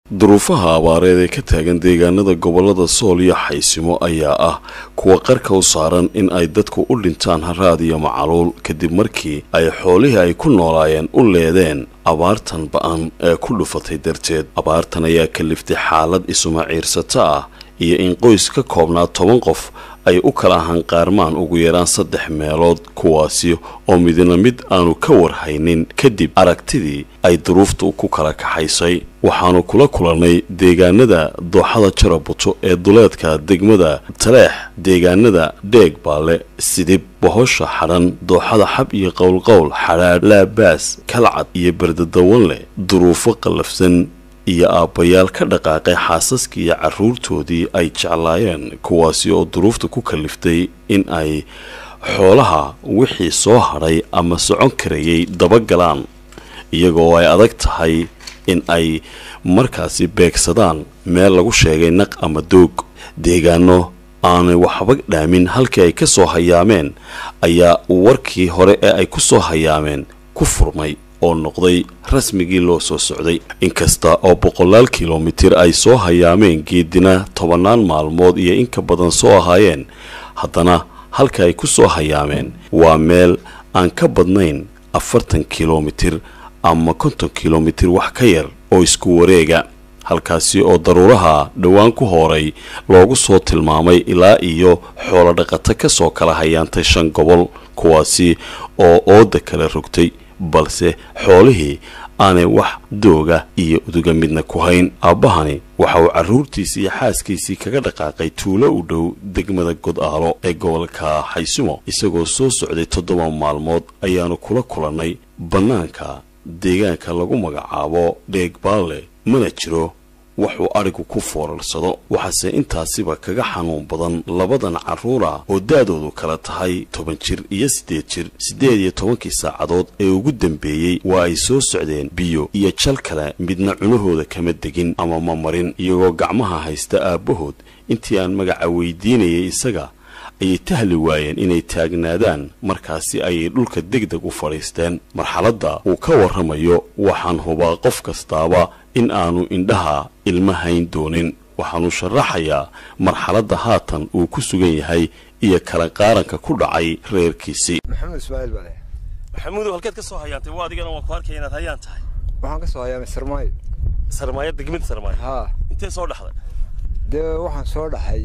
duruufaha abaareed ee ka taagan deegaanada gobolada sool iyo xaysimo ayaa ah kuwa qarka u saaran in ay dadku u dhintaan haraad iyo macaluul kadib markii ay xoolihii ay ku noolaayeen u leedeen abaartan ba-an ee ku dhufatay darteed abaartan ayaa kaliftay xaalad isuma ciirsato ah iyo in qoys ka koobnaa toban qof ay u kala hanqaarmaan ugu yaraan saddex meelood kuwaasi oo midna mid aanu ka warhaynin kadib aragtidii ay duruuftu ku kala kaxaysay waxaanu kula kulannay deegaanada dooxada jarabuto ee duleedka degmada taleex deegaanada dheeg baale sidib bohosha xadhan dooxada xab iyo qowlqowl xadhaadh laabaas kalcad iyo berdadawanleh duruufo qallafsan iyo aabbayaal ka dhaqaaqay xaasaskii iyo carruurtoodii ay jeclaayeen kuwaasi oo duruufta ku kaliftay in ay xoolaha wixii soo hadhay ama socon karayay dabagalaan iyagoo ay adag tahay in ay markaasi beegsadaan meel lagu sheegay naq ama doog deegaano aanay waxba dhaamin halkii ay ka soo hayaameen ayaa warkii hore ee ay ku soo hayaameen ku furmay oo noqday rasmigii loo soo socday inkasta oo boqolaal kilomitir ay soo hayaameen geedina tobannaan maalmood iyo in ka badan soo ahaayeen haddana halka ay ku soo hayaameen waa meel aan ka badnayn afartan kilomitir ama konton kilomitir wax ka yar oo isku wareega halkaasi oo daruuraha dhowaan ku hooray loogu soo tilmaamay ilaa iyo xoolo dhaqato ka soo kala hayaantay shan gobol kuwaasi oo ooda kala rogtay balse xoolihii aanay wax dooga iyo uduga midna ku hayn aabbahani waxa uu carruurtiisii iyo xaaskiisii kaga dhaqaaqay tuulo u dhow degmada godaalo ee gobolka xaysimo isagoo soo socday toddoba maalmood ayaanu kula kulannay bannaanka deegaanka lagu magacaabo dheegbaalle mana jiro waxuu adhigu ku foorarsado waxaase intaasiba kaga xanuun badan labadan carruura oo da-doodu kala tahay toban jir iyo siddeed jir siddeed iyo tobankii saacadood ee ugu dambeeyey waa ay soo socdeen biyo iyo jal kale midna cunahooda kama degin ama ma marin iyagoo gacmaha haysta aabbahood intii aan magaca weydiinayay isaga ayay tahli waayeen inay taagnaadaan markaasi ayay dhulka degdeg u fadhiisteen marxaladda uu ka warramayo waxaan hubaa qof kastaaba in aanu indhaha ilma hayn doonin waxaanu sharaxayaa marxaladda haatan uu ku sugan yahay iyo kala qaaranka ku dhacay reerkiisii maxamed ismaaciil baa leh maxamuudow halkeed ka soo hayaantay waa adigana waan ku arkaya inaad hayaan tahay waxaan ka soo hayaamay sarmaayo sarmaayo degmada sarmaayo haa intee soo dhexday dee waxaan soo dhaxay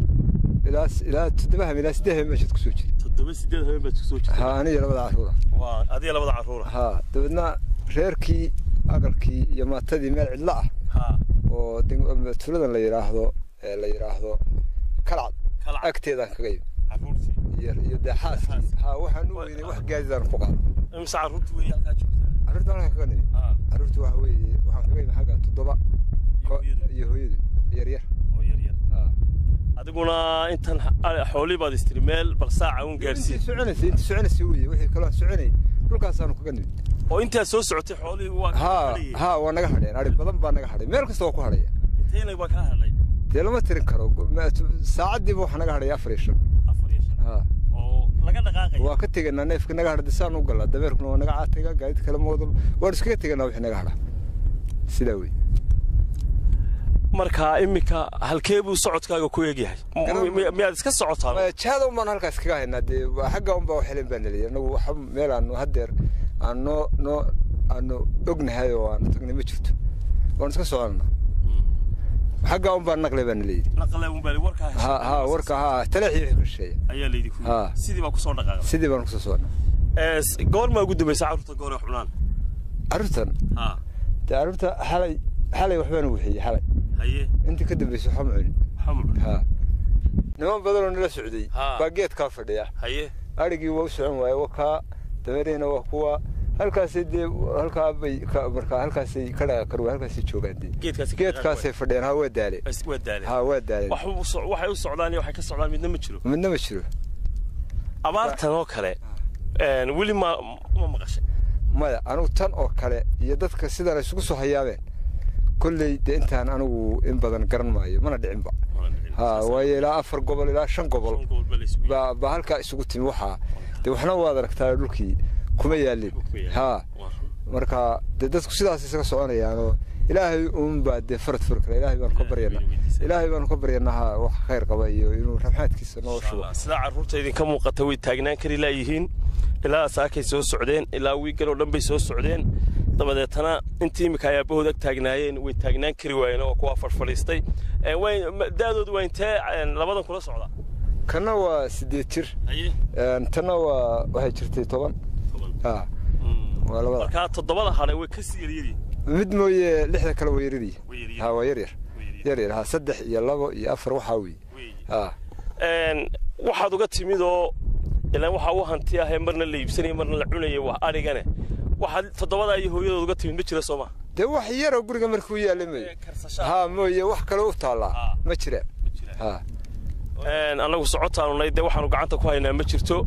ilaa ilaa toddoba habeen ilaa siddeed habeen meeshaad kusoo jiri toddoba sideed habeen baad kusoo jirtay haa aniga labada carruura waa adiga labada carruura haa dabeedna reerkii aqalkii iyo maatadii meel cidlo ah haa oo deg- tuuladan la yidhaahdo ee la yidhaahdo kalcad Kalcad. agteedaan kaga yimi carruurtii iyo iyo dee xaaskii haa waxaan u weynay wax gaadidaan ku qaado imise carruurtii weeye halkaa joogtaa carruurta halkan kaga nimi haa carruurta waxa weeye waxaan kaga yimi xagga toddoba iyo ko- hooyada iyo hooyadu yaryar oo yar yar haa adiguna intan ha- xoolii baad istiri meel bal saaca uun intii gaadhsiin soconaysay intii soconaysay weye wixii kaloo aan soconayn dhulkaasaanu kaga nimid oo intaad soo socotay xoolihii waa haa hadhayay haa waa naga hadheen adhig badan baa naga hadhay meel kasta waa ku hadhaya intayna waa kaa hadhay dee lama tirin karo Go- ma- saacaddiiba waxaa naga hadhaya afar iyo shan afar iyo shan haa oo laga dhaqaaqaya waa ka teganaa neefka naga hadha disaan u galaa dameerkuna waa naga caatega gaadid kale moodo waan iskaga teganaa wixii naga hadha sidaa wey marka iminka halkee buu socodkaaga ku egyahay M- mi- miyaad iska socotaa Ma- jahada un baan halkaas kaga haynaa dee waa xagga un baa wax helin baa naliyay annagu waxa meel aanu haddeer aan noo noo aanu ognahay oo aanu tagnay ma jirto waan iska soconaa xagga un baan naqlay baa nalayidhi naqle un baa warkaa ha ha warka ha taleexii wixii ka shisheeya ayaa laydi ku Haa. sidii baa kusoo dhaqaaqday sidii baan kusoo socnaa ee s- goormaa ugu dambaysa carruurta goor ay xubnaan carruurtan haa dee carruurta xalay xalay waxbaan wixiyey xalay haye intii ka dambaysay waxba ma cunin xamud ha niman badan oo nala socday Haa. baa geedkaa fadhiya haye adhigii waa u socon waaye waa kaa dameerihiina waa kuwa halkaasay dee halkaa bay ka- markaa halkaasay ka dhaqi kar halkaasay joogaan dee geedkaasi geedkaasay fadhiyaan ha waa daale Is- waa daaleen ha waa daaleen wax u so- waxay u socdaan iyo waxay ka socdaan midna ma jiro midna ma jiro abaartan oo kale een, weli ma ma maqashay maya anigu tan oo kale iyo dadka sidan ay isugu soo hayaameen kolley dee intaan anigu in badan garan maayo mana dhicinba ha waayo ilaa afar gobol ilaa shan gobol baa baa halkaa isugu timi waxaa dee waxna waad aragtaa dhulkii kuma yaalin ha marka dee dadku sidaas isaga soconayaanoo ilaahay uunbaa dee farad furi kara ilaahay baanu ka baryanaa ilaahay baanu ka baryanaa wax khayr qaba iyo inuu raxmaadkiisa noo shubo sidaa carruurta idinka muuqata way taagnaan kari laayihiin ilaa saakay soo socdeen ilaa wiigan oo dhan bay soo socdeen dabadeetana intii iminka ay aabbahood ag taagnaayeen way taagnaan kari waayeen oo kuwaa fadhfadhiistay da'doodu waa intee labadan kula socda kanna waa siddeed jir tanna waa waxay jirtay toban waa labada markaa toddobada hadhay way ka sii yaryaryihin mid mooye lixda kale waa yaryaryi ha waa yaryar yaryar ha saddex iyo labo iyo afar waxaa weeye ha waxaad uga timid oo ilaan waxaa u hanti ahee marna la iibsanaya marna la cunaya waa adhigane waxaad toddobadaa iyo hooyadood uga timid ma jira soo ma dee wax yaroo guriga markuu yaalla mooye ha mooye wax kale u taallaa ma jiraan ha annagu socotaanu nay dee waxaanu gacanta ku haynaa ma jirto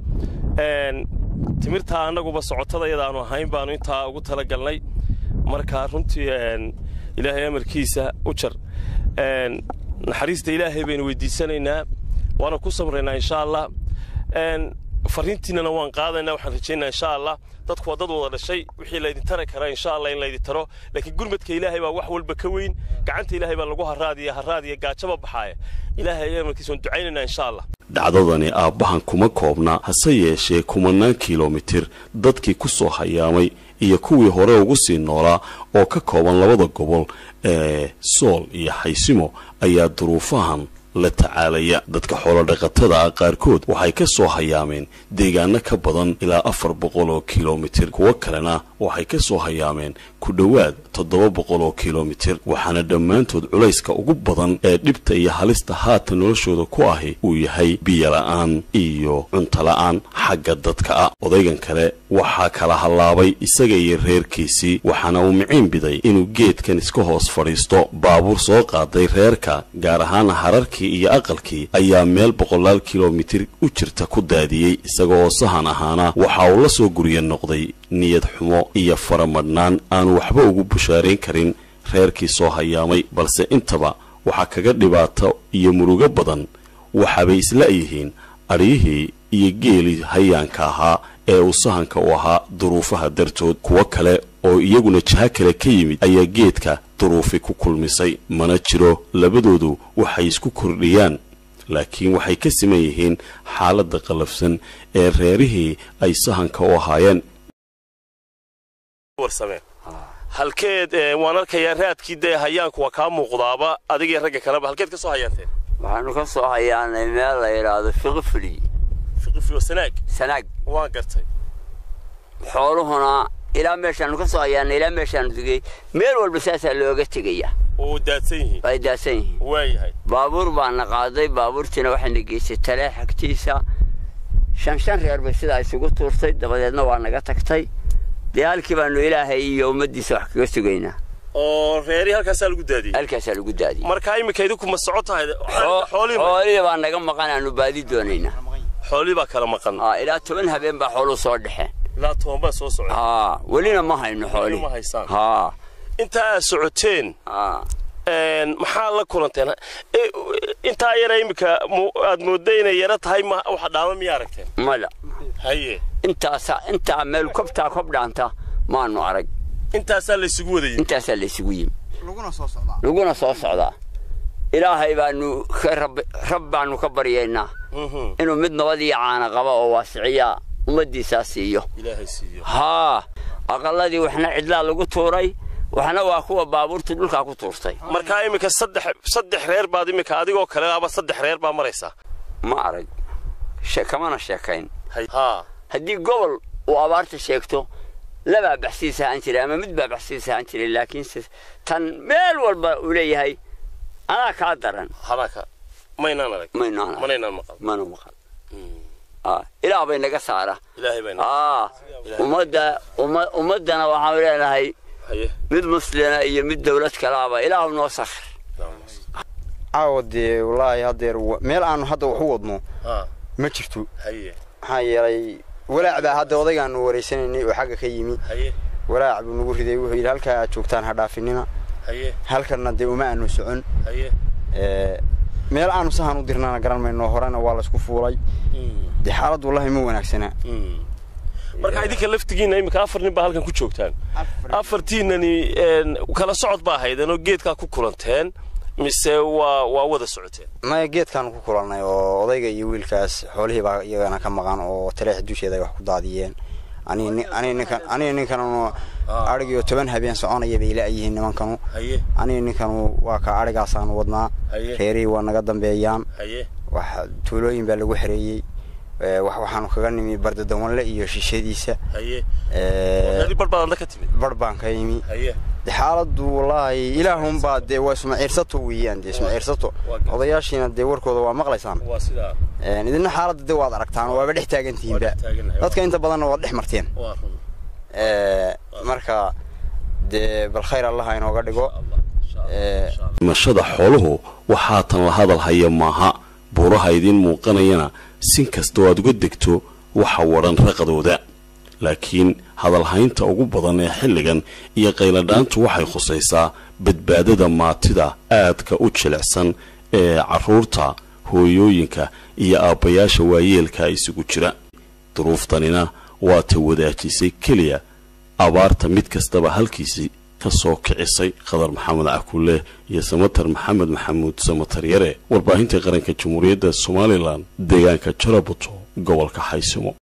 timirtaa annaguba socotada iyadaanu ahayn baanu intaa ugu talagalnay marka runtii ilaahay amarkiisa u jar naxariista ilaahay baynu weydiisanaynaa waana ku samraynaa insha allah fariintiinana waan qaadaynaa waxaan rajaynaa insha allah dadku waa dad wada dhashay wixii laydin tari karaa insha allah in laydin taro laakiin gurmadka ilaahay baa wax walba ka weyn gacanta ilaahay baa lagu haraadiya haraadiya gaajaba baxaaya ilaahay amarkiisa waan ducaynaynaa insha allah dhacdadani aabbahan kuma koobna hase yeeshee kumanaan kilomitir dadkii ku soo hayaamay iyo kuwii hore ugu sii noolaa oo ka kooban labada gobol ee sool iyo xaysimo ayaa duruufahan la tacaalaya dadka xoolodhaqatada ah qaarkood waxay ka soo hayaameen deegaano ka badan ilaa afar boqol oo kilomitir kuwo kalena waxay ka soo hayaameen ku dhowaad toddoba boqol oo kilomitir waxaana dhammaantood culayska ugu badan ee dhibta iyo halista haatan noloshooda ku ahi uu yahay biyola'aan iyo cuntola'aan xagga dadka ah odaygan kale waxaa kala hallaabay isaga iyo reerkiisii waxaana uu miciin biday inuu geedkan iska hoos fadhiisto baabuur soo qaaday reerka gaar ahaan hararkii iyo aqalkii ayaa meel boqolaal kilomitir u jirta ku daadiyey isaga oo sahan ahaana waxa uu la soo gurya noqday niyad xumo iyo faramadhnaan aanu waxba ugu bushaarayn karin reerkii soo hayaamay balse intaba waxaa kaga dhibaato iyo murugo badan waxaabay isla-yihiin adhyihii iyo geelii hayaanka ahaa ee uu sahanka u ahaa duruufaha dartood kuwo kale oo iyaguna jaha kale ka yimid ayaa geedka duruufi ku kulmisay mana jiro labadoodu waxay isku kordhiyaan laakiin waxay ka siman yihiin xaaladda qallafsan ee reerihii ay sahanka u ahaayeen halkeed waan arkayaa raadkii dee hayaanku waa kaa muuqdaaba adigii ragga kaleba halkeed ka soo hayaanteen waxaanu ka soo hayaanay meel la yidhaahdo fiqifli fiqifli sanaag sanaag waan gartay xooluhuna ilaa meeshaanu ka soo hayaanay ilaa meeshaanu tegey meel walba saasaa looga tegaya oo daadsan yihiin ay daadsan yihiin waayahay baabuur baana qaaday baabuurtiina waxayna geysay talee xagtiisa shan shan reer bay sidaa isugu tuurtay dabadeedna waa naga tagtay dee halkii baanu ilaahay iyo ummaddiisa wax kaga sugaynaa oo reerii halkaasaa lagu daadiyey halkaasaa lagu daadiyey marka iminka idinku ma soco tahay xoolihii baa naga maqan aanu baadi doonaynaa xoolihii baa kala maqan ilaa toban habeen baa xooluhu soo dhexeen ilaa toban baa soo socda haa welina ma hayno xoolihii ma haysaan haa intaa aad socoteen haa maxaa la kulanteen intaa yara iminka aad moodda inay yaro tahay waxa dhaama miyaa aragteen mada haye intaasa intaa meel kobtaa kob dhaanta maanu arag intaasaa laysugu wadayey intaasaa laysugu yimi laguna soo socdaa laguna soo socdaa ilaahay baanu ka rab rab baanu ka baryaynaa inuu mid nabad iyo caana qaba oo waasiciyaa ummaddiisaa siiyo ilaahay siiyo haa aqalladii waxna cidlaa lagu tuuray waxna waa kuwa baabuurta dhulkaa ku tuurtay markaa iminka saddex saddex reer baad iminka adigoo kale aba saddex reer baa maraysaa ma arag kamana sheekayn haa haddii gobol uu abaarta sheegto labaa baxsiis ahaan jiray ama mid baa baxsiis ahaan jiray laakiinse tan meel walba uu leeyahay anaa kaa daran hadaka maynaan arag maynaan manaynaan maqal mana maqal ilaah bay naga saara ilaahay bayna aa ummadda ummaddana waxaanu leenahay haye mid muslina iyo mid dawlad kalaaba ilaahu noo sakhir caawa dee wallaahi haddeer meel aanu hadda wax u wadno haa ma jirto haye maxaa yeelay walaac baa hadda odaygaanu wareysanaynay oo xagga ka yimi haye walaac buu nagu riday wuxuu yidhi halkaa aad joogtaan ha dhaafinina haye halkanna dee uma aanu socon haye meel aanu sahan u dirnana garan mayno horena waa laysku fuulay dee xaalad wallahi ma wanaagsanaa marka idinka laftigiinna iminka afar nin baa halkan ku joogtaan afartiinani kala socod baa haydeen oo geedkaa ku kulanteen mise waa waa wada socoteen maya geedkaan ku kulannay oo odayga iyo wiilkaas xoolihii baa iyagana ka maqan oo taleex dusheeda ay wax ku daadiyeen aniga ninkanu adhigiyo toban habeen soconaya bay la-yihiin nimankanu aniga ninkanu waa ka adhigaasaanu wadnaa reerihii waa naga dambeeyaan wax tuulooyin baa lagu xereeyey waxaanu kaga nimi bardadawanle iyo shishadiisa bar baan ka yimi de xaaladu wallaahi ilaahunbaa dee waa ismaciirsato weeyaan dee ismaciirsato odayaashiina dee warkooda waa maqlaysaan idina xaaladda de waad aragtaan waaba dhex taagantihiinba dadka inta badanna waad dhex marteen marka dee bal khayr allaha inooga dhigo dhimashada xooluhu waxaa tan la hadal haya maaha buuraha idiin muuqanayana sin kastoo aad uga degto waxa wadhan raqadooda laakiin hadalhaynta ugu badan ee xilligan iyo qayladhaantu waxay khusaysaa badbaadada maatida aadka u jilicsan ee carruurta hooyooyinka iyo aabbayaasha waayeelka isugu jira duruuftanina waa ta wadaajisay keliya abaarta mid kastaba halkiisii ka soo kicisay khadar maxamed cakulle iyo samatar maxamed maxamuud samatar yare warbaahinta qaranka jamhuuriyadda somalilan deegaanka jarabuto gobolka xaysimo